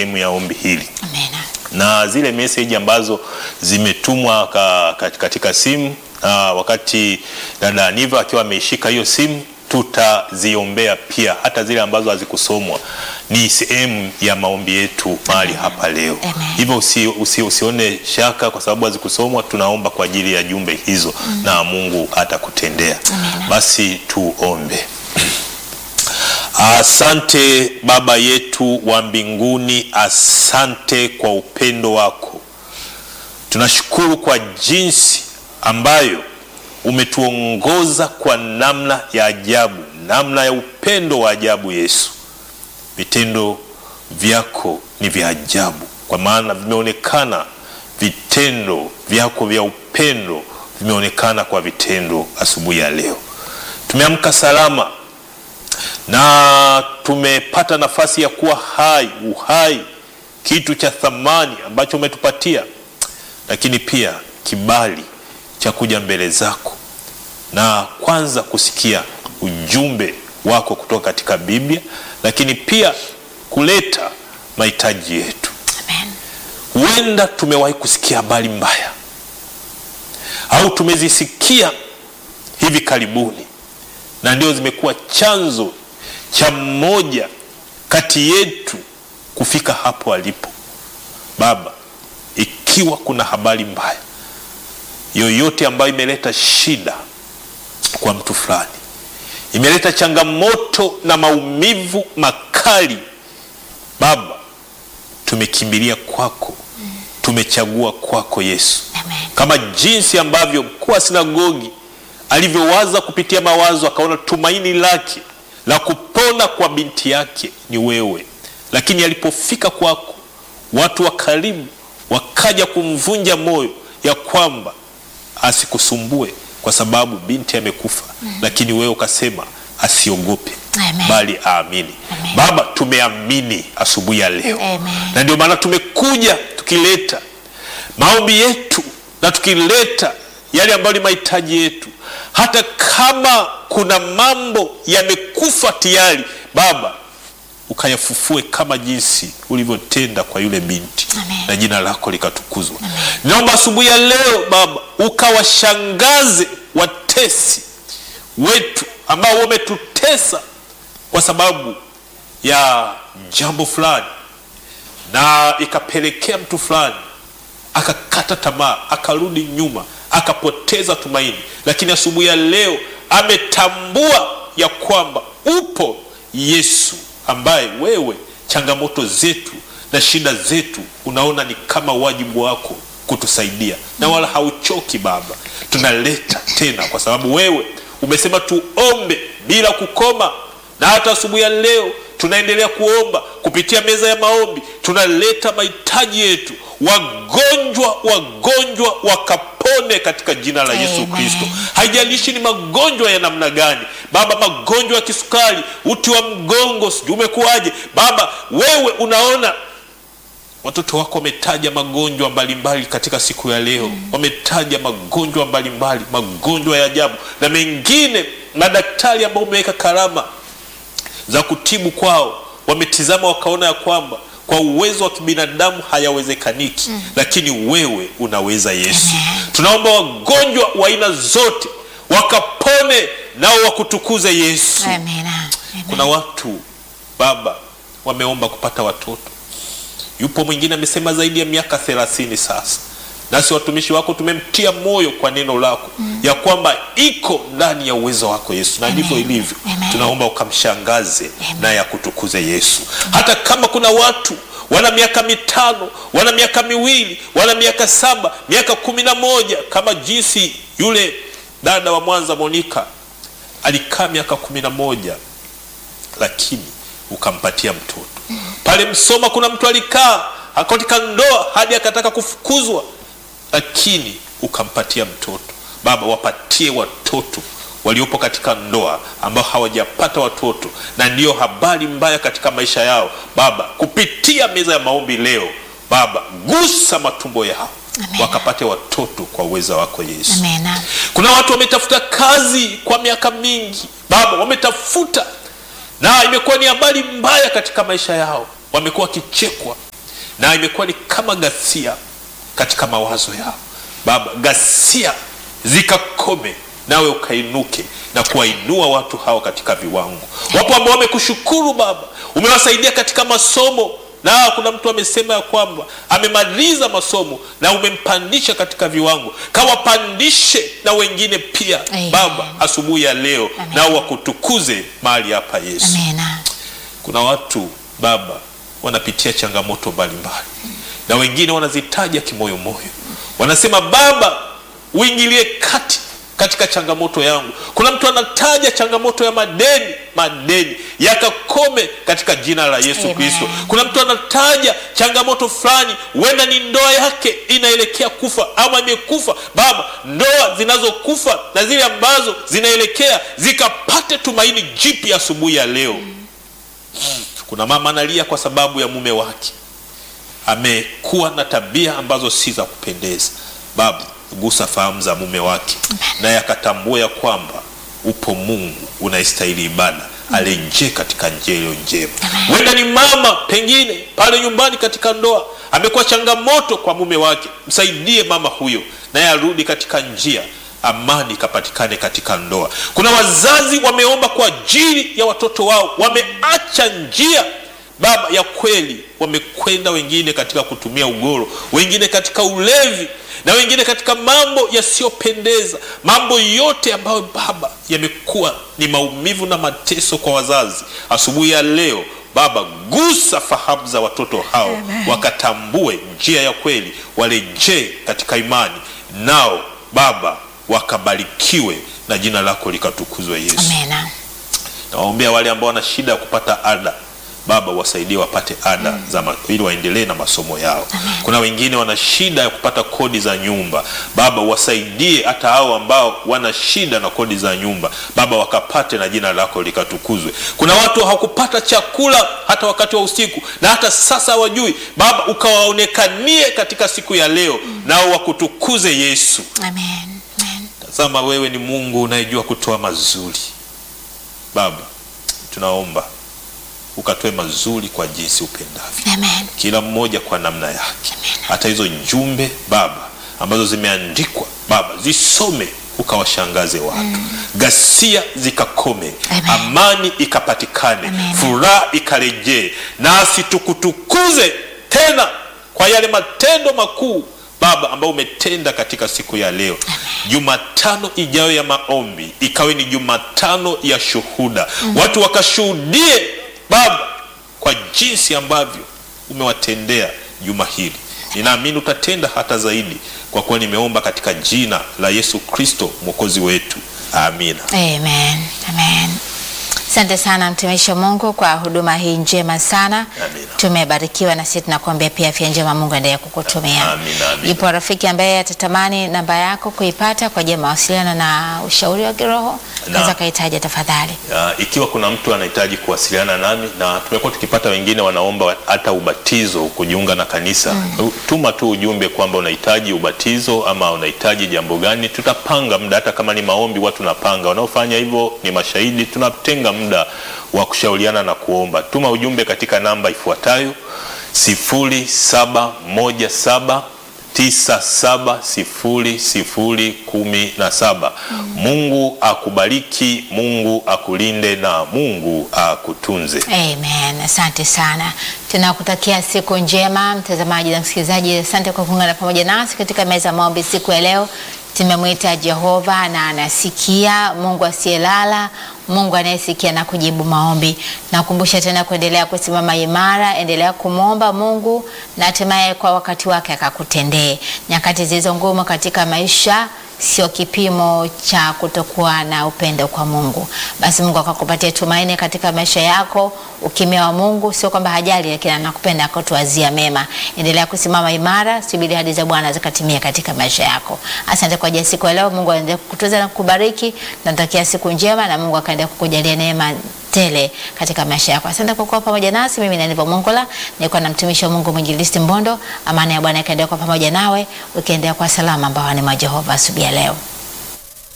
sehemu ya ombi hili Amina. na zile meseji ambazo zimetumwa ka, ka, katika simu uh, wakati dada Aniva akiwa ameishika hiyo simu tutaziombea pia, hata zile ambazo hazikusomwa ni sehemu ya maombi yetu mahali hapa leo. Amen. Hivyo usi, usi, usione shaka kwa sababu hazikusomwa, tunaomba kwa ajili ya jumbe hizo na Mungu atakutendea. Amen. Basi tuombe. Asante Baba yetu wa mbinguni, asante kwa upendo wako. Tunashukuru kwa jinsi ambayo umetuongoza kwa namna ya ajabu, namna ya upendo wa ajabu. Yesu, vitendo vyako ni vya ajabu, kwa maana vimeonekana vitendo vyako vya upendo vimeonekana kwa vitendo asubuhi ya leo. Tumeamka salama na tumepata nafasi ya kuwa hai, uhai, kitu cha thamani ambacho umetupatia, lakini pia kibali cha kuja mbele zako na kwanza kusikia ujumbe wako kutoka katika Biblia, lakini pia kuleta mahitaji yetu. Amen. Huenda tumewahi kusikia habari mbaya au tumezisikia hivi karibuni, na ndio zimekuwa chanzo cha mmoja kati yetu kufika hapo alipo. Baba, ikiwa kuna habari mbaya yoyote ambayo imeleta shida kwa mtu fulani, imeleta changamoto na maumivu makali, Baba, tumekimbilia kwako, tumechagua kwako Yesu, Amen. kama jinsi ambavyo mkuu wa sinagogi alivyowaza kupitia mawazo, akaona tumaini lake la kupona kwa binti yake ni wewe, lakini alipofika kwako, watu wa karibu wakaja kumvunja moyo ya kwamba asikusumbue kwa sababu binti amekufa, lakini wewe ukasema asiogope Amen. bali aamini. Amen. Baba, tumeamini asubuhi ya leo Amen. na ndio maana tumekuja tukileta maombi yetu na tukileta yale ambayo ni mahitaji yetu, hata kama kuna mambo yamekufa tayari, Baba ukayafufue kama jinsi ulivyotenda kwa yule binti Amen. na jina lako likatukuzwa. Naomba asubuhi ya leo Baba ukawashangaze watesi wetu ambao wametutesa kwa sababu ya jambo fulani na ikapelekea mtu fulani akakata tamaa, akarudi nyuma, akapoteza tumaini, lakini asubuhi ya leo ametambua ya kwamba upo Yesu ambaye wewe changamoto zetu na shida zetu unaona ni kama wajibu wako kutusaidia, na wala hauchoki Baba. Tunaleta tena kwa sababu wewe umesema tuombe bila kukoma, na hata asubuhi ya leo tunaendelea kuomba kupitia meza ya maombi, tunaleta mahitaji yetu. Wagonjwa, wagonjwa wakapone katika jina la Yesu Amen. Kristo. Haijalishi ni magonjwa ya namna gani Baba, magonjwa ya kisukari, uti wa mgongo, sijui umekuwaje Baba, wewe unaona watoto wako wametaja magonjwa mbalimbali katika siku ya leo wametaja magonjwa mbalimbali magonjwa ya ajabu na mengine madaktari ambao umeweka karama za kutibu kwao wametizama wakaona ya kwamba kwa uwezo wa kibinadamu hayawezekaniki lakini wewe unaweza yesu tunaomba wagonjwa wa aina zote wakapone nao wakutukuze yesu Amen. Amen. kuna watu baba wameomba kupata watoto yupo mwingine amesema zaidi ya miaka thelathini sasa nasi watumishi wako tumemtia moyo kwa neno lako ya kwamba iko ndani ya uwezo wako yesu na ndivyo Amen. ilivyo Amen. tunaomba ukamshangaze Amen. naye akutukuze yesu hata kama kuna watu wana miaka mitano wana miaka miwili wana miaka saba miaka kumi na moja kama jinsi yule dada wa mwanza monika alikaa miaka kumi na moja lakini ukampatia mtoto pale Msoma kuna mtu alikaa katika ndoa hadi akataka kufukuzwa, lakini ukampatia mtoto. Baba, wapatie watoto waliopo katika ndoa ambao hawajapata watoto na ndiyo habari mbaya katika maisha yao. Baba, kupitia meza ya maombi leo, Baba, gusa matumbo yao Amen. wakapate watoto kwa uweza wako Yesu. Amen. Kuna watu wametafuta kazi kwa miaka mingi, Baba, wametafuta na imekuwa ni habari mbaya katika maisha yao, wamekuwa wakichekwa, na imekuwa ni kama ghasia katika mawazo yao. Baba, ghasia zikakome, nawe ukainuke na kuwainua watu hao katika viwango. Wapo ambao wamekushukuru Baba, umewasaidia katika masomo na kuna mtu amesema ya kwamba amemaliza masomo na umempandisha katika viwango, kawapandishe na wengine pia Amen. Baba, asubuhi ya leo Amen. nao wakutukuze mahali hapa Yesu. Amena. Kuna watu Baba wanapitia changamoto mbalimbali na wengine wanazitaja kimoyomoyo, wanasema Baba, uingilie kati katika changamoto yangu. Kuna mtu anataja changamoto ya madeni, madeni yakakome katika jina la Yesu Amen. Kristo. Kuna mtu anataja changamoto fulani, huenda ni ndoa yake inaelekea kufa ama imekufa. Baba, ndoa zinazokufa na zile ambazo zinaelekea zikapate tumaini jipya asubuhi ya leo. Kuna mama analia kwa sababu ya mume wake amekuwa na tabia ambazo si za kupendeza. Baba, gusa fahamu za mume wake, naye akatambua ya kwamba upo Mungu unaistahili ibada, arejee katika njia iliyo njema. Huenda ni mama pengine pale nyumbani katika ndoa amekuwa changamoto kwa mume wake, msaidie mama huyo, naye arudi katika njia amani ikapatikane katika ndoa. Kuna wazazi wameomba kwa ajili ya watoto wao, wameacha njia Baba ya kweli, wamekwenda wengine katika kutumia ugoro, wengine katika ulevi, na wengine katika mambo yasiyopendeza, mambo yote ambayo Baba yamekuwa ni maumivu na mateso kwa wazazi. Asubuhi ya leo Baba, gusa fahamu za watoto hao, Amen. wakatambue njia ya kweli, warejee katika imani, nao Baba wakabarikiwe na jina lako likatukuzwe Yesu. Amena. Nawaombea wale ambao wana shida ya kupata ada Baba, wasaidie wapate ada za ma- ili waendelee na masomo yao. Kuna wengine wana shida ya kupata kodi za nyumba Baba, wasaidie hata hao ambao wana shida na kodi za nyumba Baba, wakapate na jina lako likatukuzwe. Kuna watu hawakupata chakula hata wakati wa usiku na hata sasa hawajui Baba, ukawaonekanie katika siku ya leo, nao wakutukuze Yesu. Amen. Amen. Tazama, wewe ni Mungu unayejua kutoa mazuri. Baba, tunaomba ukatoe mazuri kwa jinsi upendavyo, Amen. kila mmoja kwa namna yake. Hata hizo jumbe Baba ambazo zimeandikwa Baba, zisome ukawashangaze watu, ghasia zikakome, Amen. amani ikapatikane, Amen. furaha ikarejee, nasi tukutukuze tena kwa yale matendo makuu Baba ambayo umetenda katika siku ya leo. Jumatano ijayo ya maombi ikawe ni Jumatano ya shuhuda, watu wakashuhudie Baba kwa jinsi ambavyo umewatendea juma hili. Ninaamini utatenda hata zaidi, kwa kuwa nimeomba katika jina la Yesu Kristo mwokozi wetu, amina. Amen. Amen. Asante sana mtumishi wa Mungu kwa huduma hii njema sana. Amina. Tumebarikiwa na sisi tunakuambia pia afya njema Mungu endelee kukutumia. Amina, amina. Yupo rafiki ambaye atatamani namba yako kuipata kwa ajili ya mawasiliano na ushauri wa kiroho, naweza kahitaji tafadhali. Ya, ikiwa kuna mtu anahitaji kuwasiliana nami na tumekuwa tukipata wengine wanaomba hata ubatizo kujiunga na kanisa tuma tu ujumbe kwamba unahitaji ubatizo ama unahitaji jambo gani tutapanga muda hata kama ni maombi watu tunapanga wanaofanya hivyo ni mashahidi tunatenga muda wa kushauriana na kuomba tuma ujumbe katika namba ifuatayo 0717 970017. Mungu akubariki, Mungu akulinde na Mungu akutunze. Amen. Asante sana, tunakutakia siku njema mtazamaji na msikilizaji. Asante kwa kuungana pamoja nasi katika meza ya maombi siku ya leo. Tumemwita Jehova na anasikia, Mungu asiyelala, Mungu anayesikia na kujibu maombi. Nakumbusha tena kuendelea kusimama imara, endelea kumwomba Mungu na hatimaye kwa wakati wake akakutendee. Nyakati zilizo ngumu katika maisha sio kipimo cha kutokuwa na upendo kwa Mungu. Basi Mungu akakupatia tumaini katika maisha yako. Ukimya wa Mungu sio kwamba hajali, lakini anakupenda akatuazia mema. Endelea kusimama imara, subiri hadi za Bwana zikatimia katika maisha yako. Asante kwa ajili ya siku ya leo. Mungu aendelee kukutunza na kukubariki. Natakia siku njema na Mungu akaendelea kukujalia neema tele katika maisha yako. Asante kwa kuwa pamoja nasi. Mimi ni Aniva Mongola, nilikuwa na mtumishi wa Mungu mwinjilisti Mbondo. Amani ya Bwana ikaendelea kwa pamoja nawe, ukiendelea kwa salama ambao ni mwa Jehova asubuhi ya leo.